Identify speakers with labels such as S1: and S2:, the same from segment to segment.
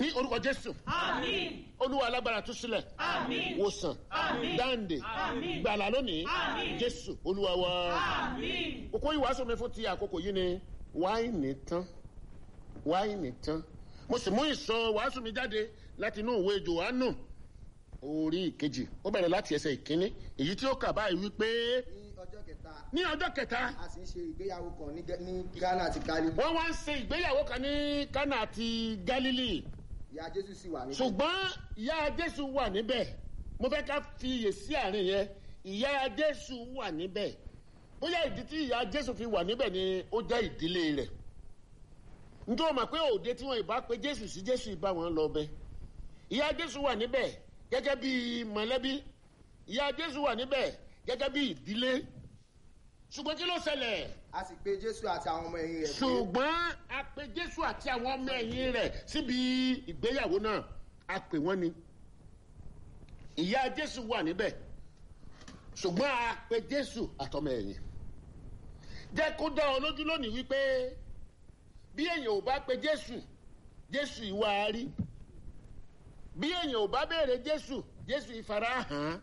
S1: ní orúkọ jésù
S2: Àmín.
S1: olúwa alágbára tú sílẹ̀
S2: Àmín.
S1: wòsàn
S2: Àmín.
S1: dáǹdè
S2: Àmín.
S1: gbàlà lónìí
S2: Àmín.
S1: jésù olúwa wa.
S2: Àmín.
S1: kókó ìwàásù mi fún ti àkókò yìí ni wáìnì tán wáìnì tán mo sì mú ìsọ wàásù mi jáde láti inú ìwé johannu orí ìkejì ó bẹ̀rẹ̀ láti ẹsẹ̀ ìkíní èyí tí ó kà báyìí wípé
S3: ní ọjọ́ kẹta
S1: ní ọjọ́ kẹta
S3: a sì ń ṣe ìgbéyàwó kan ní Gẹ- ní ghana àti gali
S1: wọ́n wá ń ṣe ìgbéyàwó kan ní kánà àti galilei
S3: ìyá jésù sì wà níbẹ̀
S1: ṣùgbọ́n ìyá jésù wà níbẹ̀ mo fẹ́ ká fi iyè sí àárín yẹn ìyá jésù wà níbẹ̀ bóyá ìdí tí ìyá jésù fi wà níbẹ̀ ni ó jẹ́ ìdílé rẹ̀ nítorí wọn mọ̀ pé òde tí wọn ìbá pe jésù sí jésù ìbá wọn lọ bẹ ìyá jésù wà níbẹ̀ gẹ́gẹ́ bí mọ̀lẹ́bí ìyá jésù wà níbẹ̀ gẹ́gẹ́ bí ìdílé ṣùgbọ́n kí ló ṣẹlẹ̀
S3: a sì pe jésù àti àwọn ọmọ ẹ̀yìn rẹ̀ pé
S1: ṣùgbọ́n a pe jésù àti àwọn ọmọ ẹ̀yìn rẹ̀ síbi ìgbéyàwó náà a pè wọ́n ni ìyá jésù wà níbẹ̀ ṣùgbọ́n a pe jésù àtọmọ ẹ̀yìn jẹ́ kó dá ọ lójú lónìí wípé bí èèyàn ò bá pe jésù jésù ìwà á rí bí èèyàn ò bá béèrè jésù jésù ìfarahàn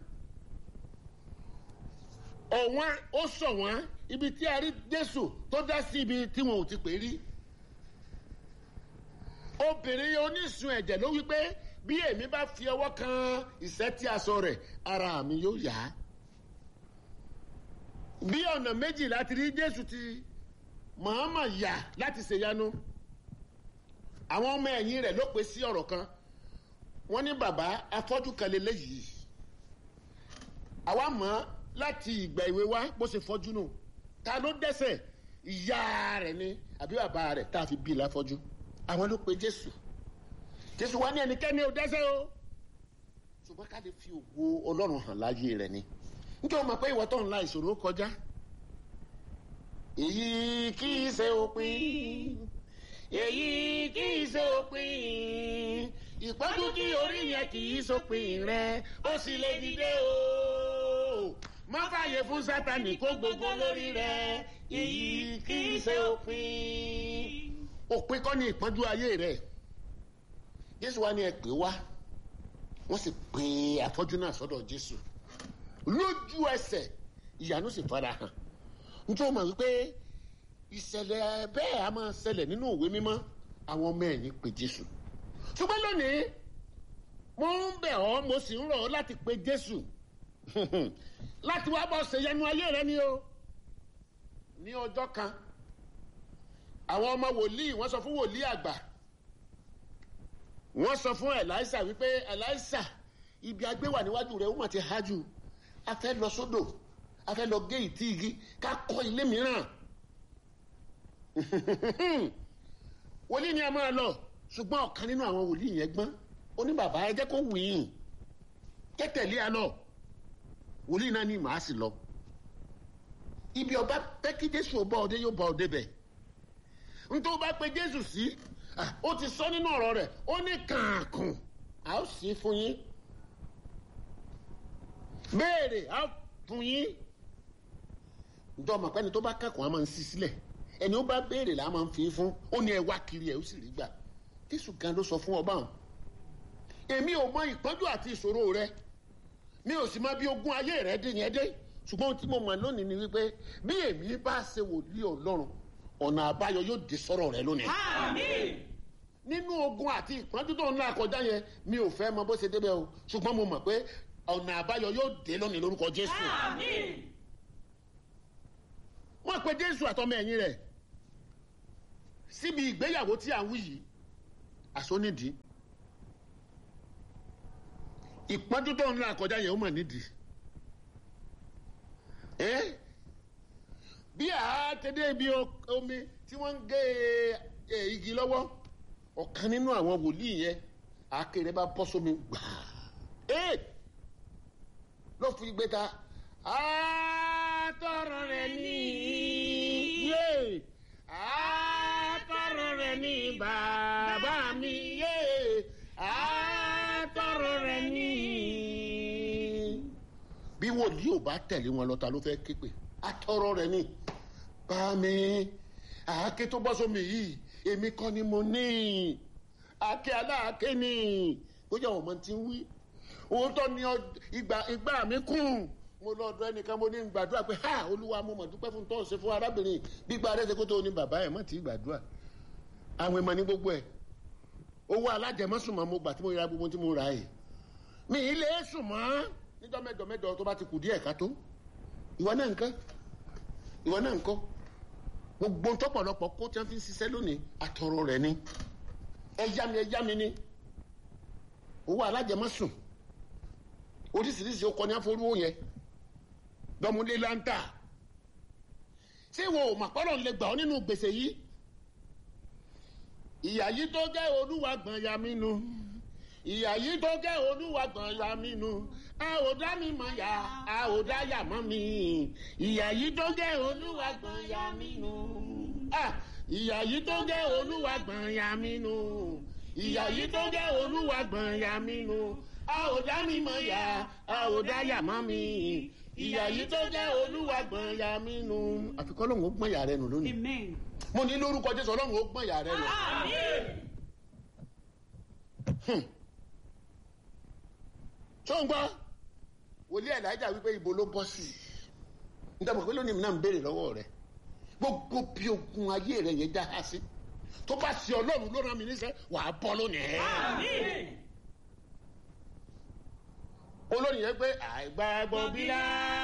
S1: ọ̀wọ́n ó sọ wọ́n ibi tí a rí jésù tó dá sí ibi tí wọn ò ti pè rí obìnrin onísun ẹ̀jẹ̀ ló wí pé bí èmi bá fi ọwọ́ kan ìṣẹ́ tí a sọ rẹ̀ ara mi yóò yá bí ọ̀nà méjì láti rí jésù ti mọ̀ọ́mọ̀ yà láti ṣèyanu àwọn ọmọ ẹ̀yìn rẹ̀ ló pè sí ọ̀rọ̀ kan wọ́n ní bàbá afọ́jú kan lélẹ́yìí àwa mọ̀ ọ́ láti ìgbà ìwé wa bó ṣe fọ́jú nù ta ló dẹ́sẹ̀ ìyá rẹ̀ ni àbí bàbá rẹ̀ tá a fi bí i láfọ́jú àwọn ló pe jésù jésù wá ní ẹnikẹ́ni ò dẹ́sẹ̀ o ṣùgbọ́n ká lè fi ògo ọlọ́run hàn láyé rẹ̀ ni nítorí o mọ̀ pé ìwọ tó ń la ìṣòro kọjá èyí kì í ṣe òpin èyí kì í ṣe òpin ìpọ́jú tí orí yẹn kì í sópin rẹ ó sì lè dìde o má fààyè fún sátani kó gbogbo lórí rẹ èyí kì í ṣe òpin òpin kọ́ ni ìpọ́njú ayé rẹ jésù wa ni ẹ pè wá wọ́n sì pe àfọ́jú náà sọ́dọ̀ jésù lójú ẹsẹ̀ ìyanu sì fara hàn nítorí wọ́n mọ̀ wípé ìṣẹ̀lẹ̀ bẹ́ẹ̀ a máa ṣẹlẹ̀ nínú òwe mímọ́ àwọn ọmọ ẹ̀yìn pe jésù ṣùgbọ́n lónìí mo ń bẹ̀ ọ́ mo sì ń rọ̀ ọ́ láti pe jésù láti wá bọ́ ṣèyanu ayé rẹ ni o ní ọjọ́ kan àwọn ọmọ wòlíì wọ́n sọ fún wòlíì àgbà wọ́n sọ fún ẹ̀láìsà wípé ẹ̀láìsà ibi agbéwà níwájú rẹ̀ ó mà ti há jù a fẹ́ lọ sódò a fẹ́ lọ gé ìtì igi ká kọ́ ilé mìíràn wòlíì ni a máa lọ ṣùgbọ́n ọ̀kan nínú àwọn wòlíì yẹn gbọ́n ó ní bàbá ẹ jẹ́ kó wù yín kẹ́tẹ̀lé a lọ wòlíì náà ní màá sì lọ ibi ọba pẹ́ kí jésù ọba ọdẹ yóò bá ọdẹ bẹ̀ nítorí bá pe jésù sí ó ti sọ nínú ọ̀rọ̀ rẹ̀ ó ní kàǹkùn a ó sì fún yín béèrè a ó fún yín ǹjọ́ ọmọ pẹ́ni tó bá kẹ́kọ̀ọ́ a máa ń sí sílẹ̀ ẹni ó bá béèrè là á máa ń fi fún ó ní ẹ wá kiri ẹ ó sì rí gbà jésù gan ló sọ fún ọba hàn èmi ò mọ ìpọ́njú àti ìṣòro rẹ mi ò sì mọ bí ogún ayé rẹ dé yẹn dé ṣùgbọ́n ohun tí mo mọ̀ lónìí ni wípé bí èmi bá ṣe wòlíì ọlọ́run ọ̀nà àbáyọ yóò dé sọ́rọ̀ rẹ lónìí.
S2: Àmín.
S1: nínú ogun àti ìpọ́njú tó ń là kọjá yẹn mi ò fẹ́ mọ bó ṣe débẹ̀ o ṣùgbọ́n mo mọ̀ pé ọ̀nà àbáyọ yóò dé lónìí lórúkọ jésù.
S2: Àmín.
S1: wọ́n pe jésù àtọmọ ẹ̀yìn rẹ̀ síbi ìgbéyàwó tí à ń wí yìí àsónídìí ìpọ́njú tó ń là kọjá yẹn ó mọ̀ nídìí ẹ́ bí àátẹ́dẹ́ ibi omi tí wọ́n ń gé e, igi lọ́wọ́ ọ̀kan nínú àwọn wòlíì yẹn àákèrè bá bọ́ sómi gbàá ẹ́ ló fi gbé ta àtọ̀rọ̀ rẹ̀ ní yé àtọ̀rọ̀ rẹ̀ ní bàbá mi yé àtọ̀rọ̀ rẹ̀ ní. bí wòlíì ò bá tẹ̀lé wọn lọ ta ló fẹ́ képe àtọ̀rọ̀ rẹ̀ ní bá mi àáké tó bọ́ sómi yìí èmi kọ́ ni mo ní àkè aláàké ni bóyá àwọn ọmọ ti ń wí òótọ́ ni ọ- ìgbà ìgbà mi kùn mo lọ ọdọ ẹnìkan mo ní ń gbàdúrà pé ha olúwa mo mọ̀ dúpẹ́ fún tọ́ọ̀sì fún arábìnrin gbígbà rẹ̀ ṣe kó tó ní bàbá ẹ̀ mọ̀ tí ì gbàdúrà àwọn ìmọ̀ ní gbogbo ẹ̀ owó alájẹmọ́sùnmọ́ mo gbà tí mo ra gbogbo tí mo ra ẹ̀ mi ì lè sùn mọ́ níjọ́ mẹ́jọ mẹ́jọ tó bá ti kù díẹ̀ ká tó ìwọ náà nǹkan ìwọ náà nǹkan gbogbo tọpọlọpọ kó tí wọn fi ń ṣiṣẹ́ lónìí àtọrọ rẹ ni ẹyá mi ẹyá mi ni owó alájẹmọ́sùn oríṣiríṣi ọkọ ní àforúwò yẹn dọ́múlé láńtà ṣé ìwọ ò mà pọ́nrọ̀ lè gbà ọ́ nínú gbèsè yìí ìyá yìí tó jẹ́ olúwa gbọ̀n ya mí nu ìyá yìí tó jẹ́ olúwa gbọ̀n ya mí nu a ò dá mi mọ̀ yá a ò dá yà mọ́ mi ìyá yìí tó jẹ́ olúwa gbọ̀n ya mí nu Ah, ìyá yìí tó jẹ́ olúwa gbọ̀n ya mí nu ìyá yìí tó jẹ́ olúwa gbọ̀n ya mí nu a ò dá mi mọ̀ yá a ò dá yà mọ́ mi ìyá yìí tó jẹ́ olúwa gbọ̀n ya mí nu àfikọ́ lóun ó gbọ̀n yà rẹ nù lónìí
S2: Amen.
S1: mo ní lórúkọ jésù ọlọ́run ó gbọ̀n yà rẹ nù.
S2: Amen.
S1: tó ń gbọ́ wòlíì ẹ̀lájà wípé ibo ló bọ́ sí i nígbà pé lónìí mi náà ń béèrè lọ́wọ́ rẹ̀ gbogbo bí ogun ayé rẹ̀ yẹn já sí tó bá sí ọlọ́run ló rán mi níṣẹ́ wàá bọ́ lónìí.
S2: Amen.
S1: olórí yẹn pé àìgbàgbọ́ bí lá